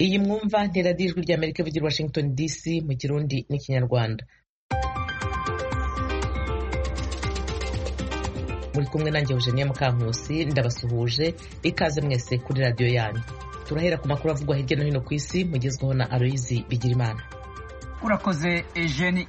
iyi mwumva nteradiyo ijwi rya amerika ivugira washington dc mu kirundi n'ikinyarwanda muri kumwe nanjye eugenia mukankusi ndabasuhuje ikaze mwese kuri radiyo yanyu turahera ku makuru avugwa hirya no hino ku isi mugezweho na aloyizi bigirimana urakoze ejeni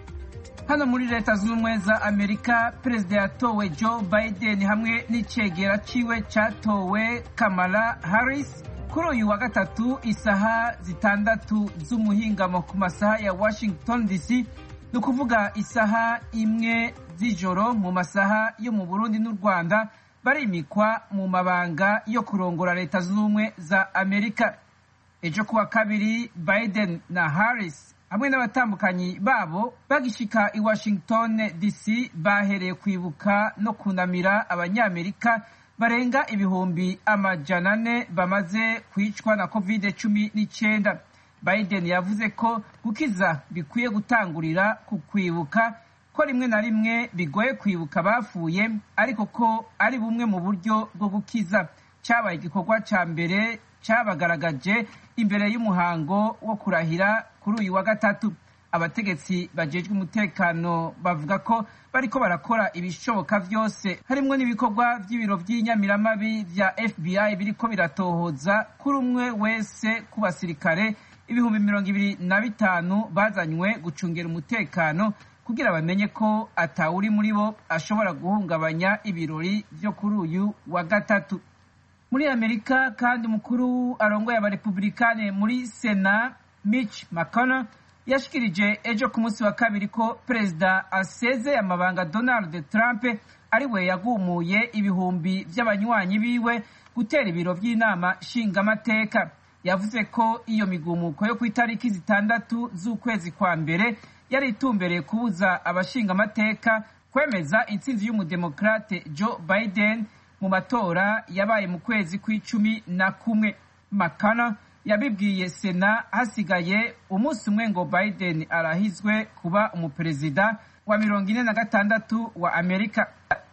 hano muri leta zunze ubumwe za amerika perezida yatowe joe biden hamwe n'icegera ciwe catowe kamala harris kuri uyu wa gatatu isaha zitandatu z'umuhingamo ku masaha ya washington dc ni ukuvuga isaha imwe z'ijoro mu masaha yo mu burundi n'u rwanda barimikwa mu mabanga yo kurongora leta zunze ubumwe za amerika ejo kuwa kabiri biden na harris hamwe n'abatambukanyi babo bagishika i washington dc bahereye kwibuka no kunamira abanyamerika barenga ibihumbi amajana ane bamaze kwicwa na covid cumi n'icyenda biden yavuze ko gukiza bikwiye gutangurira ku kwibuka ko rimwe na rimwe bigoye kwibuka bapfuye ariko ko ari bumwe mu buryo bwo gukiza cyabaye igikorwa cya mbere cyabagaragaje imbere y'umuhango wo kurahira kuri uyu wa gatatu abategetsi bajejwe umutekano bavuga ko bariko barakora ibishoboka byose harimwo n'ibikorwa by'ibiro by'inyamiramabi vya fbi biriko biratohoza kuri umwe wese ku basirikare ibihumbi mirongo ibiri na bitanu bazanywe gucungera umutekano kugira bamenye ko atawuri muri bo ashobora guhungabanya ibirori vyo kuri uyu wa gatatu muri amerika kandi umukuru arongoye abarepublikane muri sena mitch mcconnell yashikirije ejo ku munsi wa kabiri ko perezida asezeye amabanga donald trump ari we yagumuye ibihumbi vy'abanywanyi biwe gutera ibiro vy'inama nshingamateka yavuze ko iyo migumuko yo ku itariki zitandatu z'ukwezi kwa mbere yari itumbereye kubuza abashingamateka kwemeza intsinzi y'umudemokrate joe biden mu matora yabaye mu kwezi kw'icumi na kumwe makana yabibwiye sena hasigaye umunsi umwe ngo biden arahizwe kuba umuperezida wa mirongo ine na gatandatu wa amerika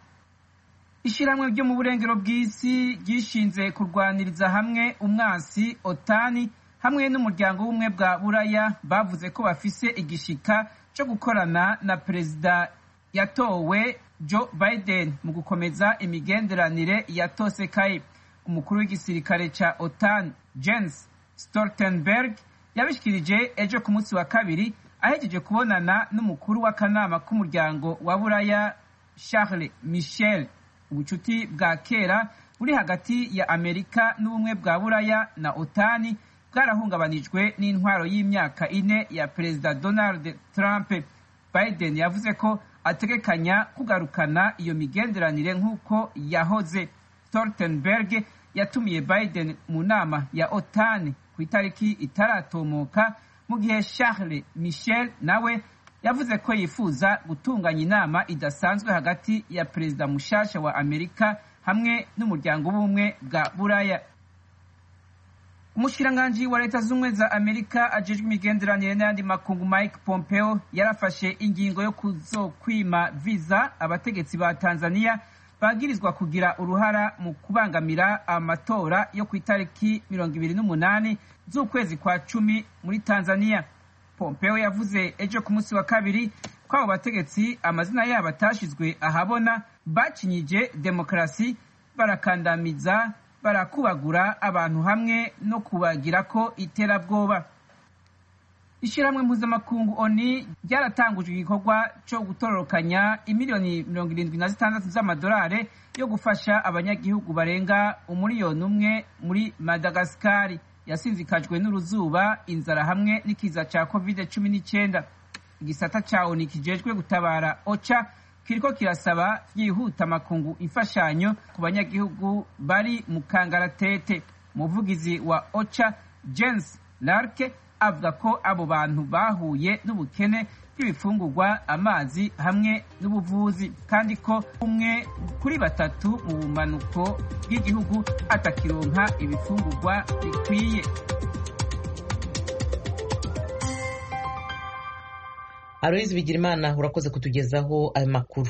ishyirahamwe ryo mu burengero bw'isi ryishinze kurwaniriza hamwe umwansi otani hamwe n'umuryango w'ubumwe bwa buraya bavuze ko bafise igishika cyo gukorana na perezida yatowe joe biden mu gukomeza imigenderanire yatosekaye umukuru w'igisirikare ca otan jens stoltenberg yabishikirije ejo ku munsi wa kabiri ahejeje kubonana n'umukuru w'akanama k'umuryango wa buraya charles michel ubucuti bwa kera buri hagati ya amerika n'ubumwe bwa buraya na otani bwarahungabanijwe n'intwaro y'imyaka ine ya perezida donald trump biden yavuze ko ategekanya kugarukana iyo migenderanire nk'uko yahoze stoltenberg yatumiye biden mu nama ya otan ku itariki itaratomoka mu gihe charles michel nawe yavuze ko yifuza gutunganya inama idasanzwe hagati ya perezida mushasha wa amerika hamwe n'umuryango w'ubumwe bwa buraya umushikiranganji wa leta z'ubumwe za amerika ajejwe imigenderanire n'ayandi makungu mike pompeo yarafashe ingingo yo kuzokwima viza abategetsi ba tanzania bagirizwa kugira uruhara mu kubangamira amatora yo ku itariki mirongo ibiri n'umunani z'ukwezi kwa cumi muri tanzania pompeo yavuze ejo ku munsi wa kabiri ko abo bategetsi amazina yabo atashizwe ahabona bakinyije demokarasi barakandamiza barakubagura abantu hamwe no kubagira ko iterabwoba ishyirahamwe mpuzamakungu oni ryaratanguje igikorwa cyo gutororokanya imiliyoni mirongo irindwi na zitandatu z'amadolari yo gufasha abanyagihugu barenga umuriyoni umwe muri madagasikari yasinzikajwe n'uruzuba inzara hamwe n'ikiza cya covid cumi n'icyenda igisata cya oni kijejwe gutabara oca kiriko kirasaba byihuta amakungu imfashanyo ku banyagihugu bari mu kangaratete umuvugizi wa oca james larke avuga ko abo bantu bahuye n'ubukene bw'ibifungurwa amazi hamwe n'ubuvuzi kandi ko umwe kuri batatu mu bumanuko bw'igihugu atakironka ibifungurwa bikwiye aloyizi bigirimana urakoze kutugezaho ayo makuru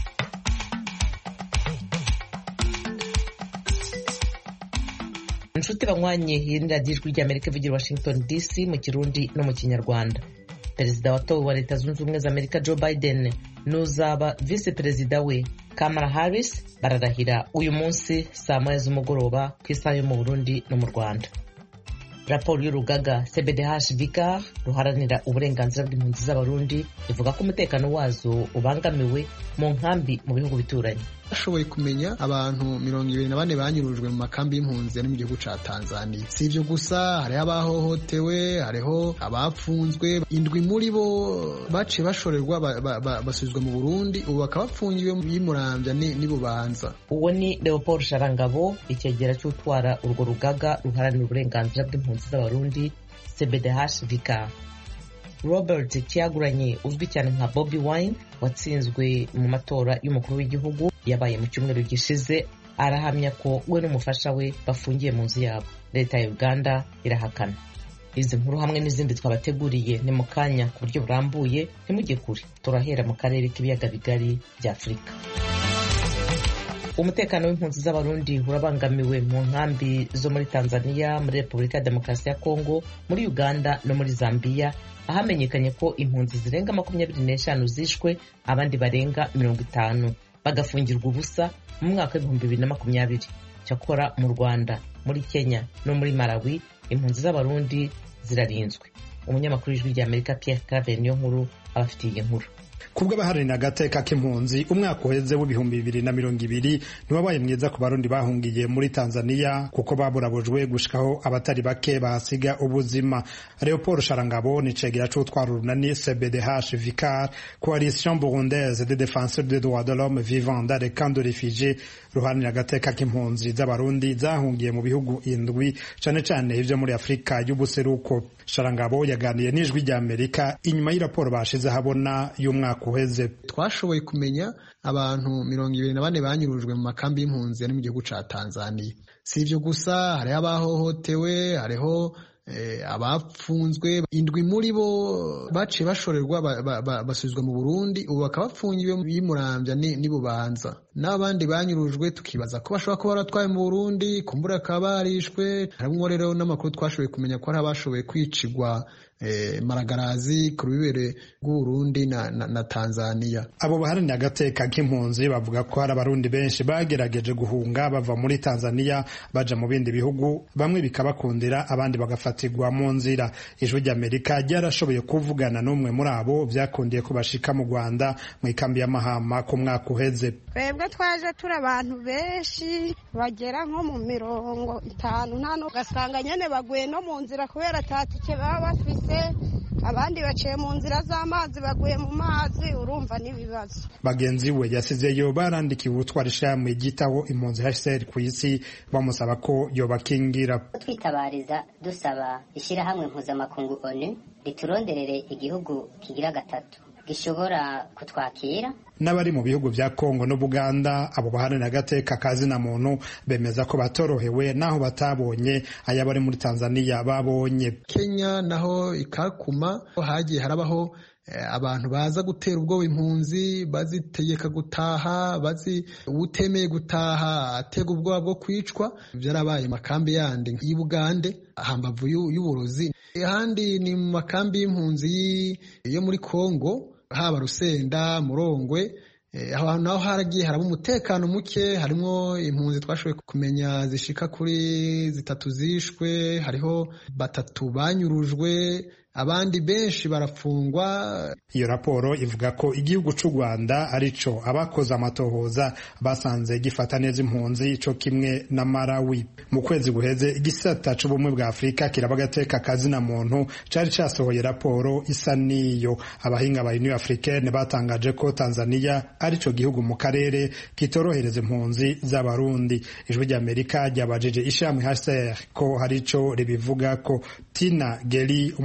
inshuti nshuti banywanye iyi radiyo ijwi ry'amerika ivugira washington dc mu kirundi no mu kinyarwanda perezida watowe wa leta zunze ubumwe za amerika joe biden n'uzaba visi perezida we kamara harris bararahira uyu munsi saa moya z'umugoroba ku isaha yo mu burundi no mu rwanda raporo y'urugaga cbdh vicar ruharanira uburenganzira bw'impunzi z'abarundi ivuga ko umutekano wazo ubangamiwe mu nkambi mu bihugu bituranye bashoboye kumenya abantu mirongo ibiri na bane banyurujwe mu makambi y'impunzi ari mu gihugu ca tanzania si ivyo gusa hariho abahohotewe hariho abapfunzwe indwi muri bo baciye bashorerwa basubizwa mu burundi ubu bakaba bapfungiwe y'umuramvya n'ibubanza uwo ni leopold sharangabo icyegera cy'utwara urwo rugaga ruharanira uburenganzira bw'impunzi z'abarundi cbdh vicar robert cyaguranye uzwi cyane nka bobi wine watsinzwe mu matora y'umukuru w'igihugu yabaye mu cyumweru gishize arahamya ko we n'umufasha we bafungiye mu nzu yabo leta ya uganda irahakana izi nkuru hamwe n'izindi twabateguriye ni mu kanya ku buryo burambuye ntimujye kure turahera mu karere k'ibiyaga bigari bya afurika umutekano w'impunzi z'abarundi urabangamiwe mu nkambi zo muri tanzania muri repubulika ya demokarasi ya kongo muri uganda no muri zambia ahamenyekanye ko impunzi zirenga makumyabiri n'eshanu zishwe abandi barenga mirongo itanu bagafungirwa ubusa mu mwaka w'ibihumbi bibiri na makumyabiri cyakora mu rwanda muri kenya no muri malawi impunzi z'abarundi zirarinzwe umunyamakuru w'ijwi ry'amerika pierre claver niyo nkuru abafitiye iyi nkuru kubwo abaharanira agateka k'impunzi umwaka uheze w'ibihumbi bibiri na mirongo ibiri ntiwabaye mwiza ku barundi bahungiye muri tanzania kuko baburabujwe gushikaho abatari bake bahasiga ubuzima leopold sharangabo ni cegera c'utwara urunani cbdh vicar coalition burundaise de défenseur des droits de l'homme vivant dans les camps de réfugiés ruharanira agateka k'impunzi z'abarundi zahungiye mu bihugu indwi cane cane ivyo muri afurika y'ubuseruko sharangabo yaganiye n'ijwi ry'amerika inyuma y'iraporo bashize habona y'umwaka uheze twashoboye kumenya abantu mirongo ibiri na bane banyurujwe mu makambi y'impunzi ari mu gihugu ca tanzania si ivyo gusa hariho abahohotewe hariho abapfunzwe indwi muri bo baciye bashorerwa basubizwa mu burundi ubu bakaba bapfungiwe y'umuramvya n'ibubanza n'abandi banyurujwe tukibaza ko bashobora kuba baratwaye mu burundi kumbura bakaba barishwe harimwo rero n'amakuru twashoboye kumenya ko hari abashoboye kwicigwa maragarazi ku rubibere rw'uburundi na, na, na tanzania abo baharanira agateka k'impunzi bavuga ko hari abarundi benshi bagerageje guhunga bava muri tanzania baja mu bindi bihugu bamwe bikabakundira abandi bagafatirwa mu nzira ijwi ry'amerika ryarashoboye kuvugana n'umwe muri abo vyakundiye ko bashika mu rwanda mu ikambi y'amahama ku mwaka uheze twebwe twaje turi abantu benshi bagera nko mu mirongo itanu nta ugasanga nyene baguye no mu nzira kubera atatike baba bafise abandi baciye mu nzira z'amazi baguye mu mazi urumva n'ibibazo bagenzi we yasizeyo barandikiwe ubutwara ishami ryitaho impunzi hcr ku isi bamusaba ko yobakingira twitabariza dusaba ishyirahamwe mpuzamakungu onu rituronderere igihugu kigira gatatu gishobora kutwakira n'abari mu bihugu vya Kongo no Buganda abo baharanira agateka kazina muntu bemeza ko batorohewe naho batabonye aya bari muri Tanzania babonye Kenya naho ikakuma hagiye harabaho abantu baza gutera ubwoba impunzi bazitegeka gutaha bazi utemeye gutaha atega ubwoba bwo kwicwa byarabaye makambi yandi y'i Bugande hambavu y'uburozi ahandi ni mu makambi y'impunzi yo muri Kongo haba Rusenda Murongwe aho hantu naho haragiye haraba umutekano muke harimo impunzi twashoboye kumenya zishika kuri zitatu zishwe hariho batatu banyurujwe abandi benshi barafungwa iyo raporo ivuga ko igihugu c'u rwanda arico abakoze amatohoza basanze gifata neza impunzi co kimwe na marawi mu kwezi guheze igisata c'ubumwe bwa afurika kiraba agateka kazina muntu cari casohoye raporo isa n'iyo abahinga ba union africaine batangaje ko tanzania arico gihugu mu karere kitorohereza impunzi z'abarundi ijwi ry'amerika ryabajije ishirahamwe hcr ko hari ico ribivuga ko tina geri umuhanuzi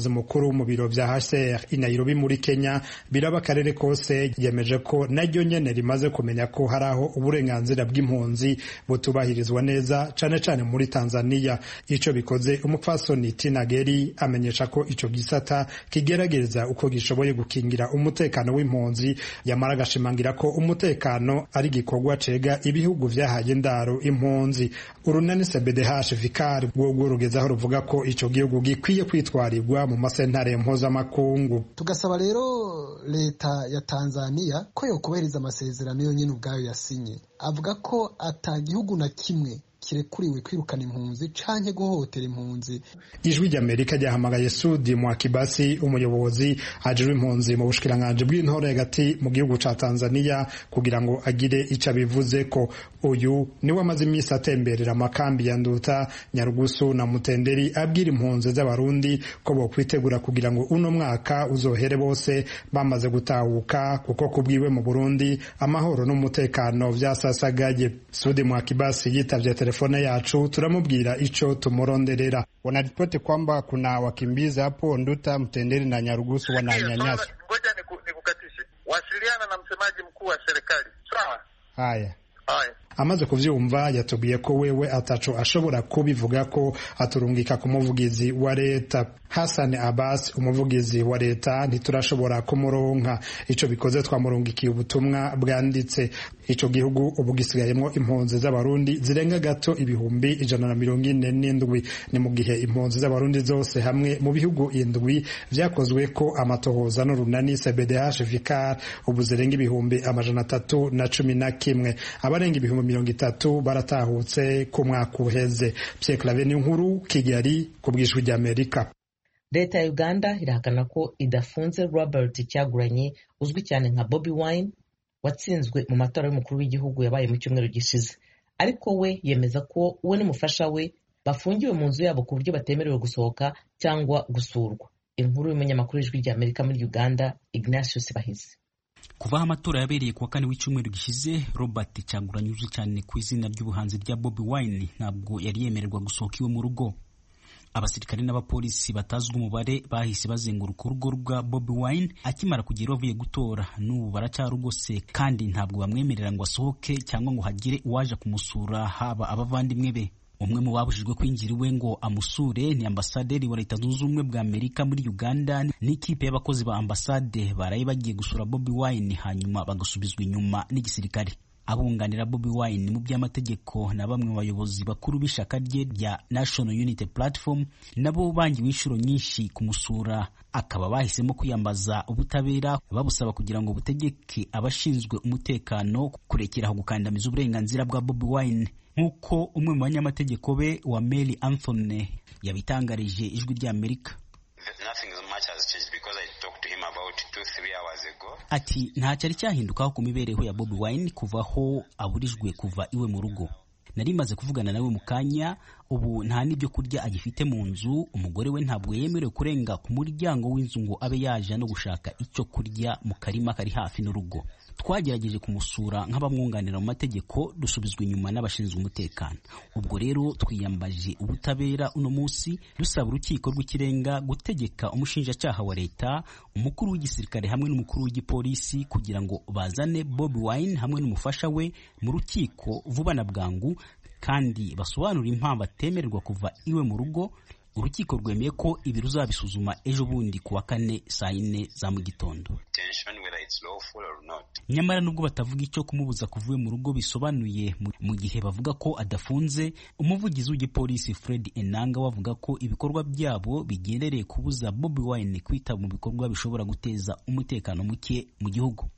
umuyobozi mukuru mu biro vya HCR i Nairobi muri Kenya biraba akarere kose yemeje ko naryo nyene rimaze kumenya ko hari aho uburenganzira bw'impunzi butubahirizwa neza cane cane muri Tanzania ico bikoze umupfasoni Tina Geri amenyesha ko ico gisata kigerageza uko gishoboye gukingira umutekano w'impunzi yamara agashimangira ko umutekano ari igikorwa cega ibihugu vyahaye indaro impunzi urunani CBDH Vicar rwo rugezaho ruvuga ko ico gihugu gikwiye kwitwarirwa mu masentare mpuzamakungu tugasaba rero leta ya Tanzania ko yokubahiriza amasezerano yonyine ubwayo yasinye avuga ko ata gihugu na kimwe kirekuriwe kwirukana impunzi canke guhohotera impunzi ijwi ry'amerika ryahamagaye sudi mwakibasi umuyobozi ajejwe impunzi mu bushikiranganji bw'intore hagati mu gihugu ca tanzania kugira ngo agire ico abivuze ko uyu niwe amaze iminsi atemberera amakambi ya nduta nyarugusu na mutenderi abwira impunzi z'abarundi ko bokwitegura kugira ngo uno mwaka uzohere bose bamaze gutahuka kuko kubwiwe mu burundi amahoro n'umutekano vyasasagaye sudi mwakibasi yitavye telefone yacu turamubwira icho tumuronderera. Wanaripoti kwamba kuna wakimbizi hapo Nduta, Mtenderi na Nyarugusu wananyanyaswa. Ngoja nikukatishe, wasiliana na msemaji mkuu wa serikali sawa. Haya haya amaze kuvyumva yatubwiye ko wewe ataco ashobora kubivuga ko aturungika ku muvugizi wa leta Hassan Abbas umuvugizi wa leta ntiturashobora kumuronka ico bikoze twamurungikiye ubutumwa bwanditse ico gihugu ubu gisigayemwo impunzi z'abarundi zirenga gato ibihumbi ijana na mirongo ine n'indwi ni mu gihe impunzi z'abarundi zose hamwe mu bihugu indwi vyakozwe ko amatohoza n'urunani CBDH Vicar ubu zirenga ibihumbi amajana atatu na cumi na kimwe abarenga ibihumbi mirongo itatu baratahutse ku mwaka uheze Pierre Claver nkuru Kigali ku bw'ijwi ry'Amerika leta ya uganda irahakana ko idafunze robert cyaguranyi uzwi cyane nka bobi wine watsinzwe mu matora y'umukuru w'igihugu yabaye mu cyumweru gishize ariko we yemeza ko we n'umufasha we bafungiwe mu nzu yabo ku buryo batemerewe gusohoka cyangwa gusurwa inkuru y'umunyamakuru w'ijwi ry'amerika muri uganda ignatius bahizi kuva aho amatora yabereye kuwa kane w'icyumweru gishize robert cyaguranyi uzwi cyane ku izina ry'ubuhanzi rya bobi wine ntabwo yari yemererwa gusohoka iwe mu rugo abasirikare n'abapolisi batazwi umubare bahise bazenguruka urugo rwa Bobi Wine akimara kugera avuye gutora n'ubu baracyarugose kandi ntabwo bamwemerera ngo asohoke cyangwa ngo hagire uwaje kumusura haba abavandimwe be umwe mu babujijwe kwinjira iwe ngo amusure ni ambasaderi wa leta zunze ubumwe bwa amerika muri uganda n'ikipe y'abakozi ba ambasade baraye bagiye gusura Bobi Wine hanyuma bagasubizwa inyuma n'igisirikare abunganira Bobi Wine mu by'amategeko na bamwe mu bayobozi bakuru b'ishyaka rye rya National Unity Platform nabo bangiwe inshuro nyinshi kumusura akaba bahisemo kwiyambaza ubutabera babusaba kugira ngo butegeke abashinzwe umutekano kurekeraho gukandamiza uburenganzira bwa Bobi Wine nk'uko umwe mu banyamategeko be wa Mary Anthony yabitangarije ijwi ry'Amerika ati nta cyari cyahindukaho ku mibereho ya Bobi Wine kuva aho aburijwe kuva iwe mu rugo nari maze kuvugana nawe mu kanya ubu nta n'ibyo kurya agifite mu nzu umugore we ntabwo yemerewe kurenga ku muryango w'inzu ngo abe yaje no gushaka icyo kurya mu karima kari hafi n'urugo twagerageje kumusura nk'abamwunganira mu mategeko dusubizwa inyuma n'abashinzwe umutekano ubwo rero twiyambaje ubutabera uno munsi dusaba urukiko rw'ikirenga gutegeka umushinjacyaha wa leta umukuru w'igisirikare hamwe n'umukuru w'igipolisi kugira ngo bazane Bobi Wine hamwe n'umufasha we mu rukiko vuba na bwangu kandi basobanura impamvu atemererwa kuva iwe mu rugo urukiko rwemeye ko ibi ruzabisuzuma ejo bundi ku wa kane saa yine za mu gitondo nyamara nubwo batavuga icyo kumubuza kuva iwe mu rugo bisobanuye mu gihe bavuga ko adafunze umuvugizi w'igipolisi Fred Enanga wavuga ko ibikorwa byabo bigendereye kubuza Bobi Wine kwitaba mu bikorwa bishobora guteza umutekano muke mu gihugu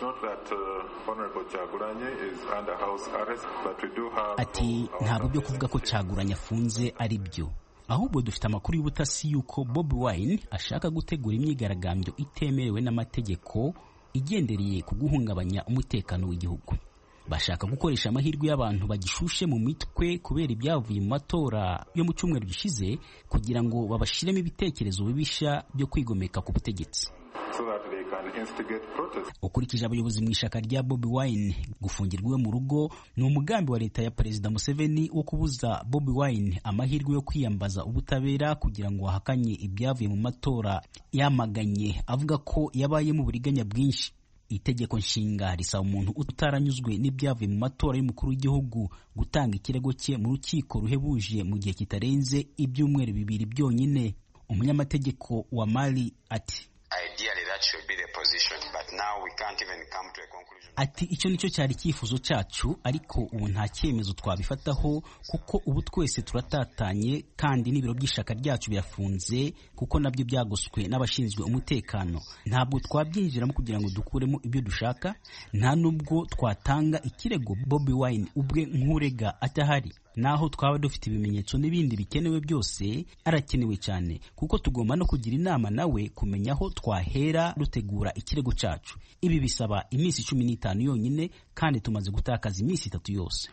ati ntabwo byo kuvuga ko cyaguranye afunze ari byo ahubwo dufite amakuru y'ubutasi y'uko Bobi Wine ashaka gutegura imyigaragambyo itemerewe n'amategeko igendereye ku guhungabanya umutekano w'igihugu bashaka gukoresha amahirwe y'abantu bagishushe mu mitwe kubera ibyavuye mu matora yo mu cyumweru gishize kugira ngo babashiremo ibitekerezo bibisha byo kwigomeka ku butegetsi ukurikije abayobozi mu ishyaka rya bobi wine gufungirwa iwe mu rugo ni umugambi wa leta ya perezida museveni wo kubuza bobi wine amahirwe yo kwiyambaza ubutabera kugira ngo ahakanye ibyavuye mu matora yamaganye avuga ko yabaye mu buriganya bwinshi itegeko nshinga risaba umuntu utaranyuzwe n'ibyavuye mu matora y'umukuru w'igihugu gutanga ikirego cye mu rukiko ruhebuje mu gihe kitarenze ibyumweru bibiri byonyine umunyamategeko wa mali ati ati icyo nicyo cyari icyifuzo cyacu ariko ubu nta cyemezo twabifataho kuko ubu twese turatatanye kandi n'ibiro by'ishaka ryacu birafunze kuko nabyo byagoswe n'abashinzwe umutekano ntabwo twabyinjiramo kugira ngo dukuremo ibyo dushaka nta nubwo twatanga ikirego Bobi Wine ubwe nk'urega atahari naho twaba dufite ibimenyetso n'ibindi bikenewe byose arakenewe cyane kuko tugomba no kugira inama nawe kumenya aho twahera dutegura ikirego cyacu ibi bisaba iminsi cumi n'itanu yonyine kandi tumaze gutakaza iminsi itatu yose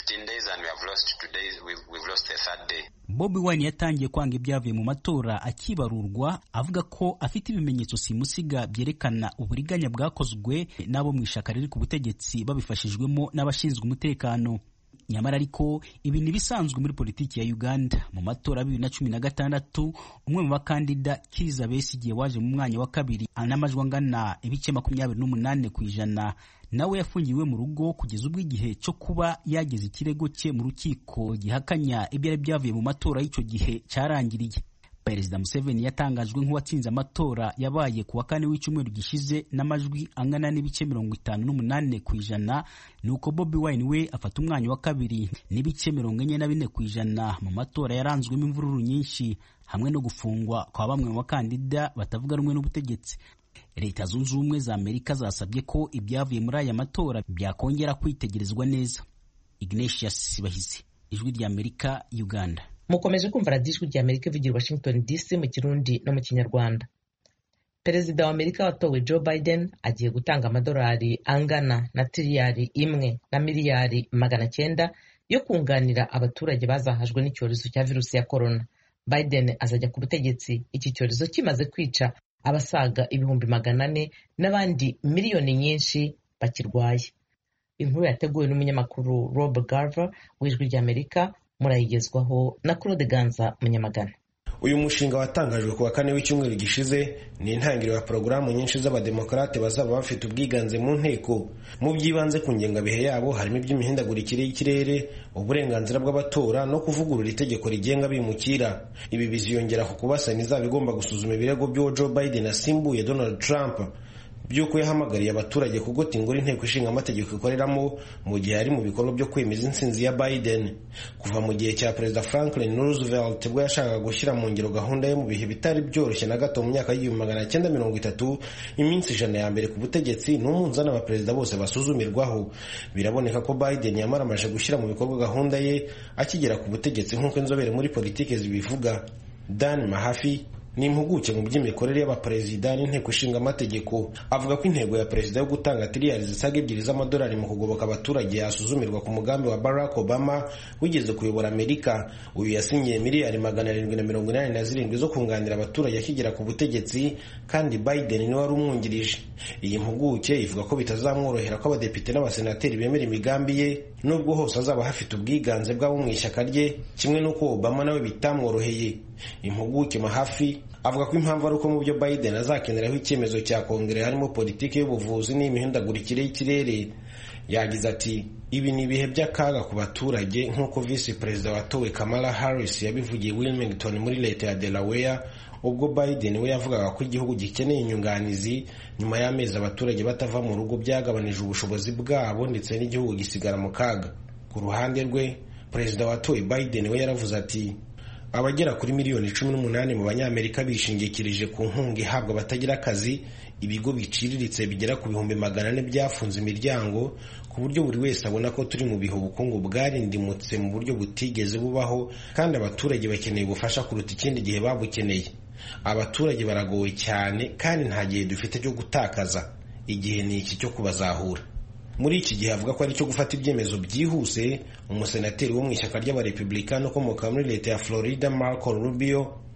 Bobi Wine yatangiye kwanga ibyavuye mu matora akibarurwa avuga ko afite ibimenyetso simusiga byerekana uburiganya bwakozwe n'abo mu ishyaka riri ku butegetsi babifashijwemo n'abashinzwe umutekano nyamara ariko ibi ni ibisanzwe muri politiki ya Uganda mu matora ya bibiri na cumi na gatandatu umwe mu bakandida Kizza Besigye waje mu mwanya wa kabiri n'amajwi angana ibice makumyabiri n'umunani ku ijana nawe yafungiwe mu rugo kugeza ubwo igihe cyo kuba yageze ikirego cye mu rukiko gihakanya ibyari byavuye mu matora y'icyo gihe cyarangiriye perezida museveni yatangajwe nk'uwatsinze amatora yabaye ku wa kane w'icyumweru gishize n'amajwi angana n'ibice mirongo itanu n'umunani ku ijana nuko bobi wine we afata umwanya wa kabiri n'ibice mirongo enye na bine ku ijana mu matora yaranzwemo imvururu nyinshi hamwe no gufungwa kwa bamwe mu bakandida batavuga rumwe n'ubutegetsi leta zunze ubumwe za amerika zasabye ko ibyavuye muri aya matora byakongera kwitegerezwa neza ignatius bahizi ijwi rya amerika uganda mukomeje kumva radiyo ijwi rya amerika ivugira washington dc mu kirundi no mu kinyarwanda perezida wa amerika watowe joe biden agiye gutanga amadolari angana na tiriyari imwe na miliyari magana cyenda yo kunganira abaturage bazahajwe n'icyorezo cya virusi ya korona biden azajya ku butegetsi iki cyorezo kimaze kwica abasaga ibihumbi magana ane n'abandi miliyoni nyinshi bakirwaye inkuru yateguwe n'umunyamakuru rob garver w'ijwi ry'amerika murayigezwaho na claude ganza munyamagana uyu mushinga watangajwe ku wa kane w'icyumweru gishize ni intangiriro ya porogaramu nyinshi z'abademokarate bazaba bafite ubwiganze mu nteko mu by'ibanze ku ngengabihe yabo harimo iby'imihindagurikire y'ikirere uburenganzira bw'abatora no kuvugurura itegeko rigenga abimukira ibi biziyongera ku kuba sena izaba igomba gusuzuma ibirego by'uwo joe biden asimbuye donald trump by'uko yahamagariye abaturage kugota ingoro inteko ishinga amategeko ikoreramo mu gihe ari mu bikorwa byo kwemeza intsinzi ya Biden kuva mu gihe cya perezida Franklin Roosevelt ubwo yashakaga gushyira mu ngiro gahunda ye mu bihe bitari byoroshye na gato mu myaka y'igihumbi magana cyenda mirongo itatu iminsi ijana ya mbere ku butegetsi ni umunzani abaperezida bose basuzumirwaho biraboneka ko Biden yamara amaze gushyira mu bikorwa gahunda ye akigera ku butegetsi nk'uko inzobere muri politiki zibivuga Dan Mahafi ni impuguke mu by'imikorere y'abaperezida n'inteko ishinga amategeko avuga ko intego ya perezida yo gutanga tiriyari zisaga ebyiri z'amadolari mu kugoboka abaturage yasuzumirwa ku mugambi wa barack obama wigeze kuyobora amerika uyu yasinyiye miliyari magana arindwi na mirongo inani na zirindwi zo kunganira abaturage akigera ku butegetsi kandi biden niwe wari umwungirije iyi mpuguke ivuga ko bitazamworohera ko abadepite n'abasenateri bemera imigambi ye nubwo hose azaba hafite ubwiganze bw'abo mu ishyaka rye kimwe n'uko obama nawe bitamworoheye impuguke mahafi avuga ko impamvu ari uko mu byo Biden azakeneraho icyemezo cya kongere harimo politiki y'ubuvuzi n'imihindagurikire y'ikirere yagize ati ibi ni ibihe by'akaga ku baturage nk'uko visi perezida watowe Kamala Harris yabivugiye Wilmington muri leta ya Delaware ubwo Biden we yavugaga ko igihugu gikeneye inyunganizi nyuma y'amezi abaturage batava mu rugo byagabanije ubushobozi bwabo ndetse n'igihugu gisigara mu kaga ku ruhande rwe perezida watowe Biden we yaravuze ati abagera kuri miliyoni cumi n'umunani mu banyamerika bishingikirije ku nkunga ihabwa abatagira akazi ibigo biciriritse bigera ku bihumbi magana ane byafunze imiryango ku buryo buri wese abona ko turi mu bihe ubukungu bwarindimutse mu buryo butigeze bubaho kandi abaturage bakeneye ubufasha kuruta ikindi gihe babukeneye abaturage baragowe cyane kandi nta gihe dufite cyo gutakaza igihe ni iki cyo kubazahura muri iki gihe avuga ko ari cyo gufata ibyemezo byihuse umusenateri wo mu ishyaka ry'abarepublikani ukomoka muri leta ya florida marco rubio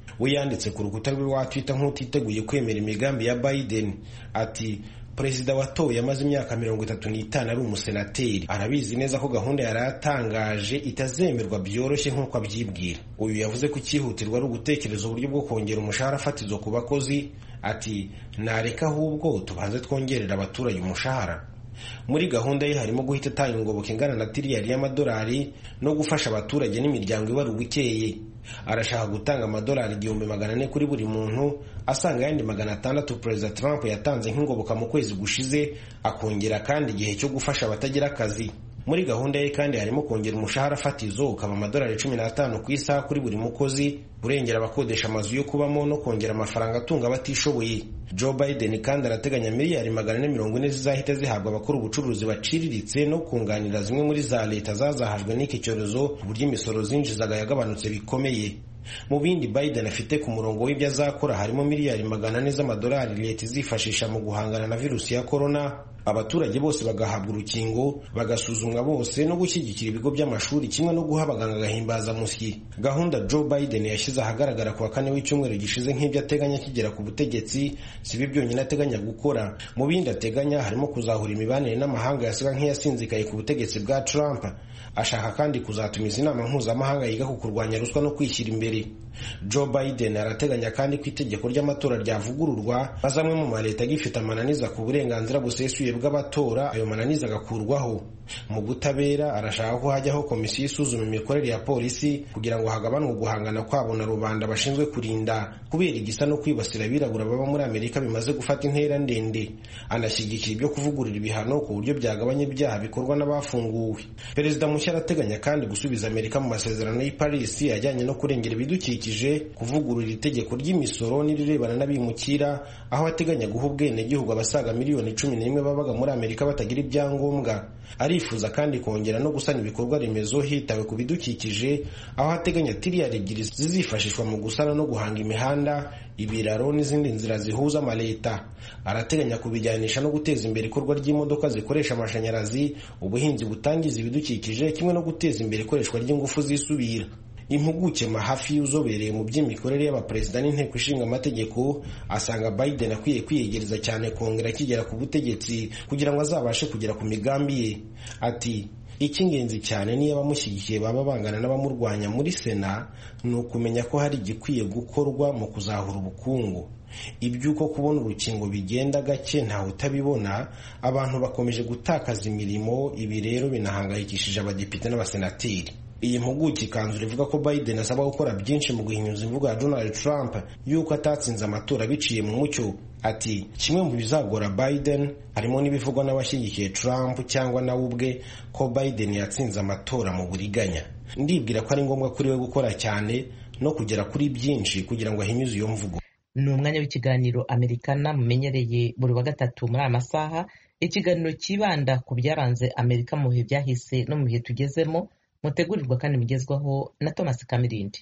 we yanditse ku rukuta rwe rwa twitter nk'utiteguye kwemera imigambi ya biden ati perezida watoye amaze imyaka mirongo itatu n'itanu ari umusenateri arabizi neza ko gahunda yari atangaje itazemerwa byoroshye nk'uko abyibwira uyu yavuze ko icyihutirwa ari ugutekereza uburyo bwo kongera umushahara fatizo ku bakozi ati nareka ahubwo tubanze twongerera abaturage umushahara muri gahunda ye harimo guhita atanga ingoboka ingana na tiriyari y'amadolari no gufasha abaturage n'imiryango ibara ubukeye arashaka gutanga amadolari igihumbi magana ane kuri buri muntu asanga ayandi magana atandatu perezida trump yatanze nk'ingoboka mu kwezi gushize akongera kandi igihe cyo gufasha abatagira akazi muri gahunda ye kandi harimo kongera umushahara fatizo ukaba amadolari cumi n'atanu ku isaha kuri buri mukozi kurengera abakodesha amazu yo kubamo no kongera amafaranga atunga abatishoboye joe biden kandi arateganya miliyari magana ane mirongo ine zizahita zihabwa abakora ubucuruzi baciriritse no kunganira zimwe muri za leta zazahajwe n'iki cyorezo ku buryo imisoro zinjizaga yagabanutse bikomeye mu bindi biden afite ku murongo w'ibyo azakora harimo miliyari magana ane z'amadolari leta izifashisha mu guhangana na virusi ya korona abaturage bose bagahabwa urukingo bagasuzumwa bose no gushyigikira ibigo by'amashuri kimwe no guha abaganga agahimbazamusyi gahunda joe biden yashyize ahagaragara ku wa kane w'icyumweru gishize nk'ibyo ateganya akigera ku butegetsi si byo byonyine ateganya gukora mu bindi ateganya harimo kuzahura imibanire n'amahanga yasaga nk'iyasinzikaye ku butegetsi bwa trump ashaka kandi kuzatumiza inama mpuzamahanga yiga ku kurwanya ruswa no kwishyira imbere joe biden arateganya kandi ko itegeko ry'amatora ryavugururwa maze amwe mu maleta agifite amananiza ku burenganzira busesuye bw'abatora ayo mananiza agakurwaho mu butabera arashaka ko hajyaho komisiyo isuzuma imikorere ya polisi kugira ngo hagabanwe guhangana kwabo na rubanda bashinzwe kurinda kubera igisa no kwibasira abirabura baba muri amerika bimaze gufata intera ndende anashyigikira ibyo kuvugurura ibihano ku buryo byagabanya ibyaha bikorwa n'abafunguwe perezida mushya arateganya kandi gusubiza amerika mu masezerano y'i paris ajyanye no kurengera ibidukikije kuvugurura itegeko ry'imisoro n'irirebana n'abimukira aho ateganya guha ubwenegihugu abasaga miliyoni cumi n'imwe babaga muri amerika batagira ibyangombwa arifuza kandi kongera no gusana ibikorwa remezo hitawe ku bidukikije aho ateganya tiriyari ebyiri zizifashishwa mu gusana no guhanga imihanda ibiraro n'izindi nzira zihuza amaleta arateganya kubijyanisha no guteza imbere ikorwa ry'imodoka zikoresha amashanyarazi ubuhinzi butangiza ibidukikije kimwe no guteza imbere ikoreshwa ry'ingufu zisubira impuguke mahafi uzobereye mu by'imikorere y'abaperezida n'inteko ishinga amategeko asanga biden akwiye kwiyegereza cyane kongera akigera ku butegetsi kugira ngo azabashe kugera ku migambi ye ati icy'ingenzi cyane niyo abamushyigikiye baba bangana n'abamurwanya muri sena ni ukumenya ko hari igikwiye gukorwa mu kuzahura ubukungu iby'uko kubona urukingo bigenda gake ntawe utabibona abantu bakomeje gutakaza imirimo ibi rero binahangayikishije abadepite n'abasenateri iyi mpuguke ikanzura ivuga ko biden asaba gukora byinshi mu guhinyuza imvugo ya donald trump y'uko atatsinze amatora biciye mu mucyo ati kimwe mu bizagora biden harimo n'ibivugwa n'abashyigikiye trump cyangwa nawe ubwe ko biden yatsinze amatora mu buriganya ndibwira ko ari ngombwa kuri we gukora cyane no kugera kuri byinshi kugira ngo ahinyuze iyo mvugo ni umwanya w'ikiganiro amerikana mumenyereye buri wa gatatu muri aya masaha ikiganiro cyibanda ku byaranze amerika mu bihe byahise no mu bihe tugezemo mutegurirwa kandi mugezwaho na thomas kamirindi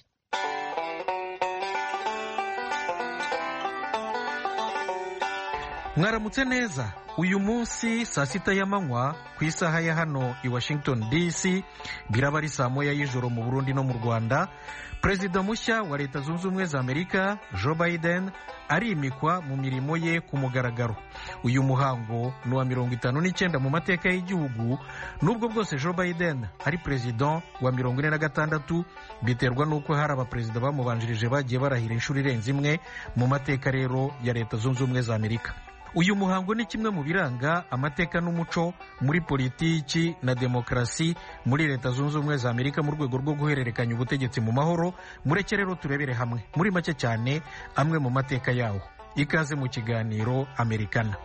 mwaramutse neza uyu munsi saa sita y'amanywa ku isaha ya hano i washington dc biraba ari saa moya y'ijoro mu burundi no mu rwanda perezida mushya wa leta zunze ubumwe za amerika joe biden arimikwa mu mirimo ye ku mugaragaro uyu muhango ni uwa mirongo itanu n'icyenda mu mateka y'igihugu nubwo bwose joe biden ari perezida wa mirongo ine na gatandatu biterwa n'uko hari abaperezida bamubanjirije bagiye barahira inshuro irenze imwe mu mateka rero ya leta zunze ubumwe za amerika uyu muhango ni kimwe mu biranga amateka n'umuco muri politiki na demokarasi muri leta zunze ubumwe za amerika mu rwego rwo guhererekanya ubutegetsi mu mahoro mureke rero turebere hamwe muri make cyane amwe mu mateka yawo ikaze mu kiganiro amerikana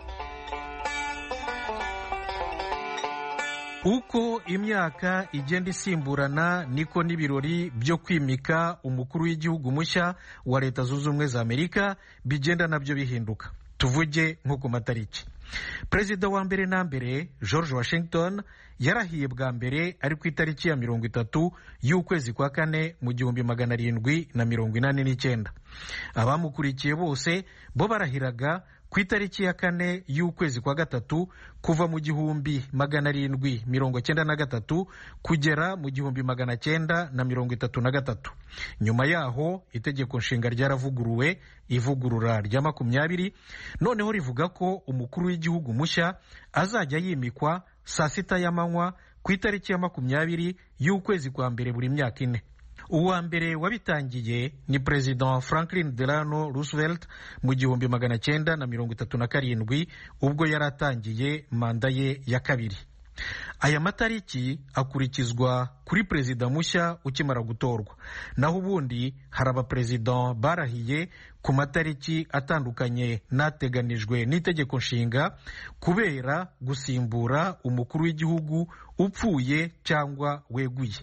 uko imyaka igenda isimburana niko n'ibirori byo kwimika umukuru w'igihugu mushya wa leta zunze ubumwe za amerika bigenda nabyo bihinduka tuvuge nko ku matariki perezida wa mbere na mbere george washington yarahiye bwa mbere ari ku itariki ya mirongo itatu y'ukwezi kwa kane mu gihumbi magana arindwi na mirongo inani n'icyenda abamukurikiye bose bo barahiraga ku itariki ya kane y'ukwezi kwa gatatu kuva mu gihumbi magana arindwi mirongo cyenda na gatatu kugera mu gihumbi magana cyenda na mirongo itatu na gatatu nyuma yaho itegeko nshinga ryaravuguruwe ivugurura rya makumyabiri noneho rivuga ko umukuru w'igihugu mushya azajya yimikwa saa sita y'amanywa ku itariki ya makumyabiri y'ukwezi kwa mbere buri myaka ine uwa mbere wabitangiye ni perezida franklin delano roosevelt mu gihumbi magana cyenda na mirongo itatu na karindwi ubwo yari atangiye manda ye ya kabiri aya matariki akurikizwa kuri perezida mushya ukimara gutorwa naho ubundi hari abaperezida barahiye ku matariki atandukanye n'ateganijwe n'itegeko nshinga kubera gusimbura umukuru w'igihugu upfuye cyangwa weguye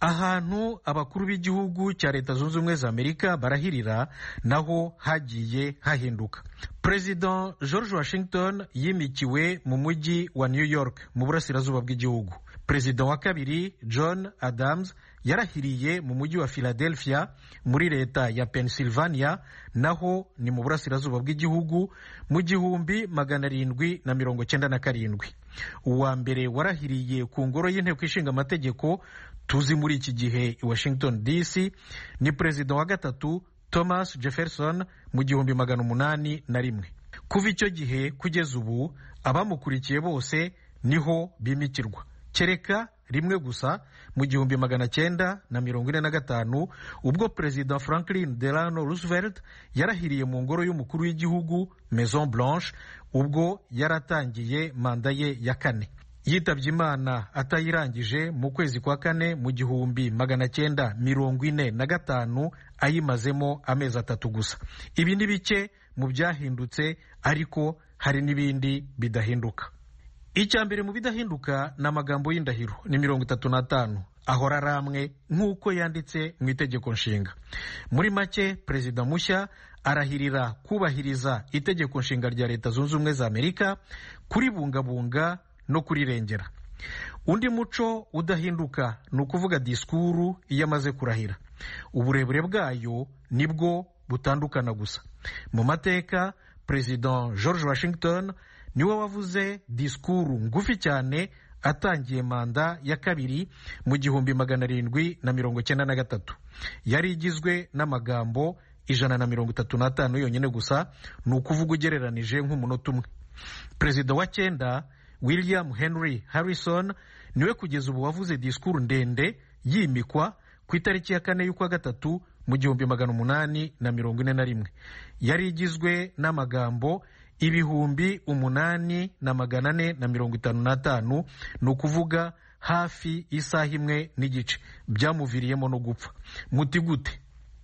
ahantu abakuru b'igihugu cya leta zunze ubumwe za amerika barahirira naho hagiye hahinduka perezida george washington yimikiwe mu mujyi wa new york mu burasirazuba bw'igihugu perezida wa kabiri john adams yarahiriye mu mujyi wa philadelphia muri leta ya pennsylvania naho ni mu burasirazuba bw'igihugu mu gihumbi magana arindwi na mirongo cyenda na karindwi uwa mbere warahiriye ku ngoro y'inteko ishinga amategeko tuzi muri iki gihe i washington dc ni perezida wa gatatu thomas jefferson mu gihumbi magana umunani na rimwe kuva icyo gihe kugeza ubu abamukurikiye bose niho bimikirwa kereka rimwe gusa mu gihumbi magana cyenda na mirongo ine na gatanu ubwo perezida franklin delano roosevelt yarahiriye mu ngoro y'umukuru w'igihugu maison blanche ubwo yaratangiye manda ye ya kane yitabye imana atayirangije mu kwezi kwa kane mu gihumbi magana cyenda mirongo ine na gatanu ayimazemo amezi atatu gusa ibi ni bike mu byahindutse ariko hari n'ibindi bidahinduka icya mbere mu bidahinduka ni amagambo y'indahiro ni mirongo itatu n'atanu ahora ari amwe nk'uko yanditse mu itegeko nshinga muri make perezida mushya arahirira kubahiriza itegeko nshinga rya leta zunze ubumwe za amerika kuribungabunga no kurirengera undi muco udahinduka ni ukuvuga disikuru iyo amaze kurahira uburebure bwayo nibwo butandukana gusa mu mateka perezida george washington niwe wavuze disikuru ngufi cyane atangiye manda ya kabiri mu gihumbi magana arindwi na mirongo cyenda na gatatu yari igizwe n'amagambo ijana na mirongo itatu n'atanu yonyine gusa ni ukuvuga ugereranije nk'umunota umwe perezida wa cyenda william henry harrison niwe kugeza ubu wavuze disikuru ndende yimikwa ku itariki ya kane y'ukwa gatatu mu gihumbi magana umunani na mirongo ine na rimwe yari igizwe n'amagambo ibihumbi umunani na magana ane na mirongo itanu n'atanu ni ukuvuga hafi isaha imwe n'igice byamuviriyemo no gupfa muti gute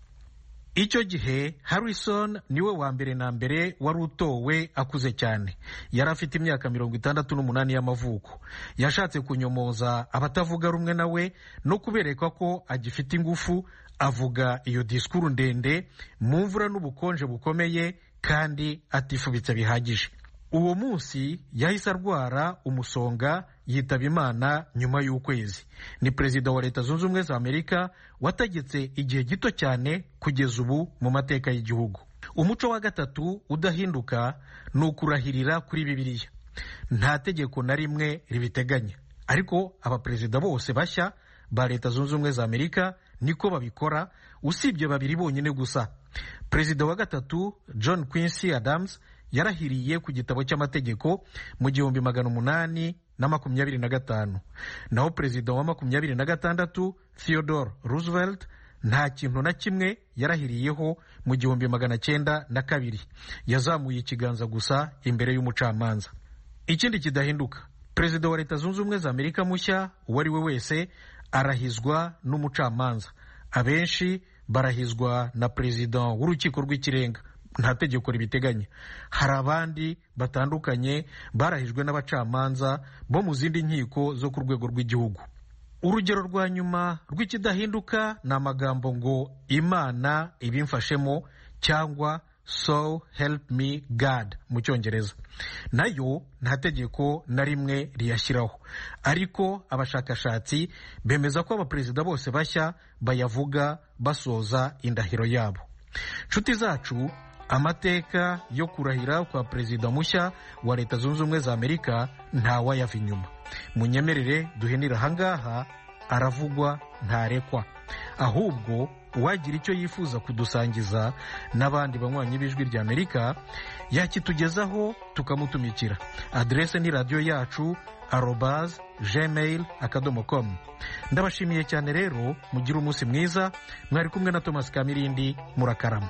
icyo gihe harrison niwe wa mbere na mbere wari utowe akuze cyane yari afite imyaka mirongo itandatu n'umunani y'amavuko yashatse kunyomoza abatavuga rumwe nawe no kubereka ko agifite ingufu avuga iyo disikuru ndende mu mvura n'ubukonje bukomeye kandi atifubitse bihagije uwo munsi yahise arwara umusonga yitaba imana nyuma y'ukwezi ni perezida wa leta zunze ubumwe za amerika wategetse igihe gito cyane kugeza ubu mu mateka y'igihugu umuco wa gatatu udahinduka ni ukurahirira kuri bibiliya nta tegeko na rimwe ribiteganya ariko abaperezida bose bashya ba leta zunze ubumwe za amerika niko babikora usibye babiri bonyine gusa perezida wa gatatu john quincy adams yarahiriye ku gitabo cy'amategeko mu gihumbi magana umunani na makumyabiri na gatanu naho perezida wa makumyabiri na gatandatu theodore roosevelt nta kintu na kimwe yarahiriyeho mu gihumbi magana cyenda na kabiri yazamuye ikiganza gusa imbere y'umucamanza ikindi kidahinduka perezida wa leta zunze ubumwe za amerika mushya uwo ari we wese arahizwa n'umucamanza abenshi barahizwa na perezida w'urukiko rw'ikirenga nta tegeko ribiteganya hari abandi batandukanye barahijwe n'abacamanza bo mu zindi nkiko zo ku rwego rw'igihugu urugero rwa nyuma rw'ikidahinduka ni amagambo ngo imana ibimfashemo cyangwa so help me god mu cyongereza nayo nta tegeko na rimwe riyashyiraho ariko abashakashatsi bemeza ko abaperezida bose bashya bayavuga basoza indahiro yabo nshuti zacu amateka yo kurahira kwa perezida mushya wa leta zunze ubumwe za amerika ntawayava inyuma munyemerere duhenira ahangaha aravugwa ntarekwa ahubwo uwagira icyo yifuza kudusangiza n'abandi banywanyi b'ijwi rya amerika yakitugezaho tukamutumikira aderese ni radiyo yacu arobaz gmail akadomo com ndabashimiye cyane rero mugire umunsi mwiza mwari kumwe na thomas kamirindi murakarama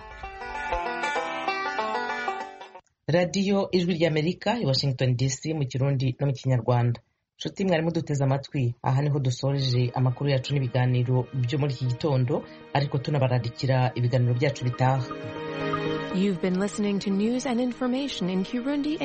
radiyo ijwi ry'amerika i washington dc mu kirundi no mu kinyarwanda nshuti mwarimu duteze amatwi aha niho dusoreje amakuru yacu n'ibiganiro byo muri iki gitondo ariko tunabararikira ibiganiro byacu bitaha You've been listening to news and information in Kirundi